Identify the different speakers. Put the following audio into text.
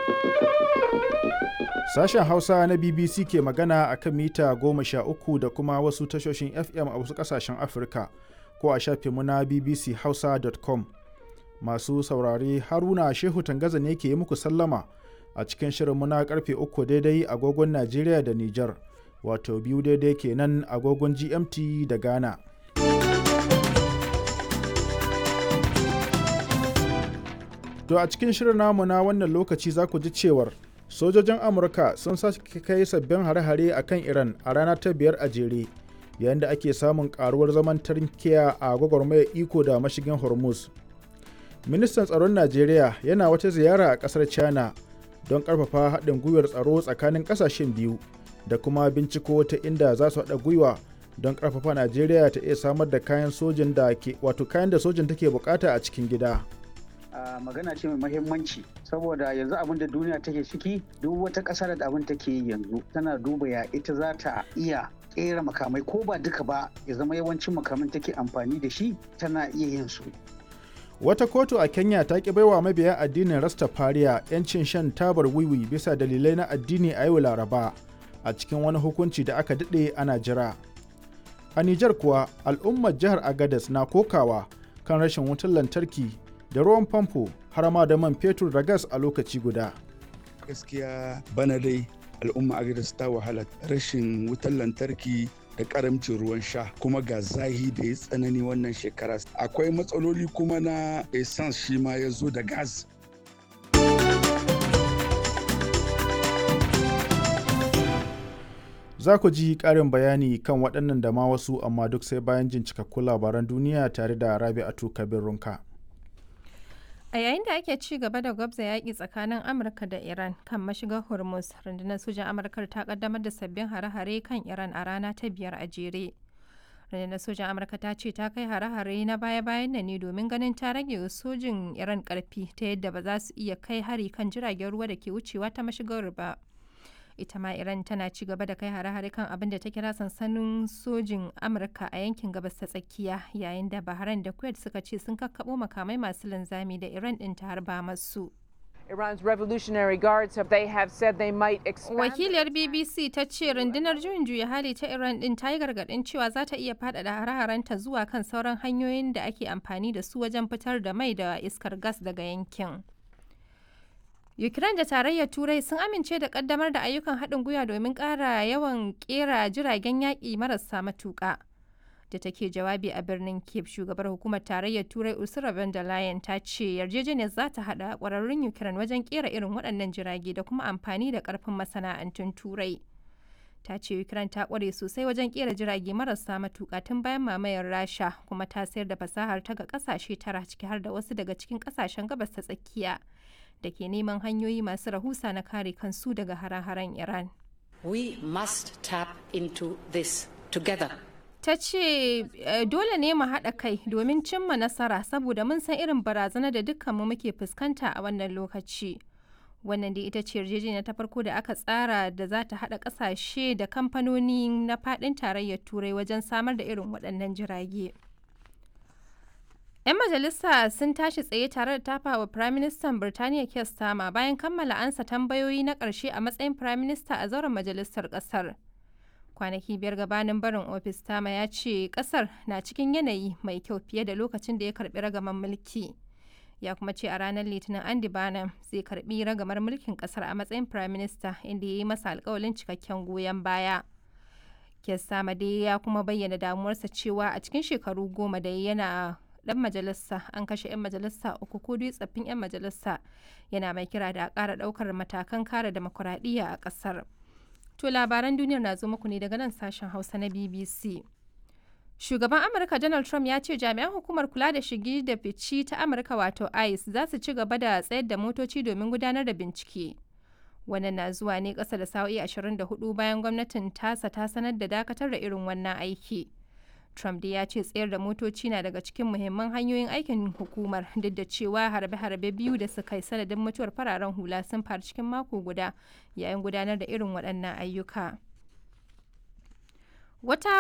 Speaker 1: Sashen Hausa na BBC ke magana a kan mita goma sha uku da kuma wasu tashoshin FM a wasu ƙasashen Afirka ko a shafinmu na bbchausa.com. Masu saurare Haruna Shehu Tangaza ne ke yi muku sallama a cikin shirinmu na karfe uku daidai agogon Najeriya da Nijar, wato biyu daidai kenan agogon GMT da Ghana. To a cikin shirin namu na wannan lokaci za ku ji cewar sojojin amurka sun sake kai sabbin hare-hare a kan iran a rana ta biyar a jere yayin da ake samun karuwar zaman tarkiya a gwagwarmayar iko da mashigin hormuz ministan tsaron najeriya yana wata ziyara a kasar china don karfafa haɗin gwiwar tsaro tsakanin ƙasashen biyu da kuma binciko ta inda za su haɗa gwiwa don karfafa najeriya ta iya samar da kayan sojin da ke wato kayan da sojin take bukata a cikin gida.
Speaker 2: Uh, magana ce mai mahimmanci saboda yanzu abin da duniya take ciki duk wata ƙasa da abin take yi yanzu tana duba ya ita za ta iya ƙera makamai ko ba duka ba ya zama yawancin makamin take amfani da shi tana iya yin su
Speaker 1: wata kotu a kenya ta ki baiwa mabiya addinin rastafariya 'yancin shan tabar wiwi bisa dalilai na addini a yau laraba a cikin wani hukunci da aka daɗe ana jira a nijar kuwa al'ummar jihar agadas na kokawa kan rashin wutar lantarki da ruwan famfo har ma da man fetur da gas a lokaci guda.
Speaker 3: Gaskiya bana dai al'umma Agadez ta wahala rashin wutar lantarki da karamcin ruwan sha kuma ga zahi da ya tsanani wannan shekara. Akwai matsaloli kuma na essence shi ma ya zo da gas.
Speaker 1: Za ku ji ƙarin bayani kan waɗannan da ma wasu amma duk sai bayan jin cikakkun labaran duniya tare da Rabi'atu Kabir Runka.
Speaker 4: A yayin da ake ci gaba da gwabza yaƙi tsakanin Amurka da Iran kan mashigar Hormuz, rundunar sojan Amurka ta kaddamar da sabbin hare-hare kan Iran a rana ta biyar a jere. Rundunar sojan Amurka ta ce ta kai hare-hare na baya-bayan nan ne domin ganin ta rage sojin Iran ƙarfi ta yadda ba za su iya kai hari kan jiragen ruwa da ke wucewa ta mashigar ba. ita ma iran tana ci gaba da kai hare-hare kan abin da ta kira sansanin sojin amurka a yankin gabas ta tsakiya yayin da bahrain da kuwait suka ce sun kakkabo makamai masu linzami da iran din ta harba masu
Speaker 5: Iran's Revolutionary Guards have they have said they might expand.
Speaker 4: Wakiliyar BBC ta ce rundunar juyin juya hali ta Iran din ta yi gargadin cewa za ta iya faɗaɗa hare-harenta zuwa kan sauran hanyoyin da ake amfani da su wajen fitar da mai da iskar gas daga yankin. Ukraine da Tarayyar Turai sun amince da kaddamar da ayyukan haɗin gwiwa domin ƙara yawan ƙera jiragen yaƙi marasa matuƙa. Da take jawabi a birnin Kiev, shugabar hukumar Tarayyar Turai Ursula von der Leyen ta ce yarjejeniyar za ta haɗa ƙwararrun Ukraine wajen ƙera irin waɗannan jirage da kuma amfani da ƙarfin masana'antun Turai. Ta ce Ukraine ta ƙware sosai wajen ƙera jirage marasa matuƙa tun bayan mamayar Rasha kuma ta sayar da fasahar ta ga ƙasashe tara ciki har da wasu daga cikin ƙasashen gabas ta tsakiya. da ke neman hanyoyi masu rahusa na kare kansu daga hare-haren Iran.
Speaker 6: We must tap into this together.
Speaker 4: Ta ce dole ne mu haɗa kai domin cimma nasara saboda mun san irin barazana da dukkanmu muke fuskanta a wannan lokaci. Wannan da ita ce yarjejeniya ta farko da aka tsara da za ta haɗa ƙasashe da kamfanoni na faɗin tarayyar Turai wajen samar da irin waɗannan jirage. 'Yan majalisa sun tashi tsaye tare da tafa wa Firaministan Birtaniya Keir Starmer bayan kammala ansa tambayoyi na ƙarshe a matsayin Firaminista a zauren majalisar ƙasar. Kwanaki biyar gabanin barin ofis Starmer ya ce ƙasar na cikin yanayi mai kyau fiye da lokacin da ya karɓi ragaman mulki. Ya kuma ce a ranar Litinin Andy Barnum zai karɓi ragamar mulkin ƙasar a matsayin Firaminista inda ya yi masa alƙawalin cikakken goyon baya. Keir Starmer dai ya kuma bayyana damuwarsa cewa a cikin shekaru goma da yana dan majalisa an kashe 'yan majalisa uku ko dai tsaffin 'yan majalisa yana mai kira da a ƙara ɗaukar matakan kare demokuraɗiyya a ƙasar. To labaran duniyar na zo muku ne daga nan sashen Hausa na BBC. Shugaban Amurka Donald Trump ya ce jami'an hukumar kula da shigi da fici ta Amurka wato ICE za su ci gaba da tsayar da motoci domin gudanar da bincike. Wannan na zuwa ne ƙasa da sa'o'i 24 bayan gwamnatin tasa ta sanar da dakatar da irin wannan aiki. Trump dai ya ce tsayar da motoci na daga cikin muhimman hanyoyin aikin hukumar duk da cewa harbe-harbe biyu da suka yi sanadin mutuwar fararen hula sun faru cikin mako guda yayin gudanar da irin waɗannan ayyuka. Wata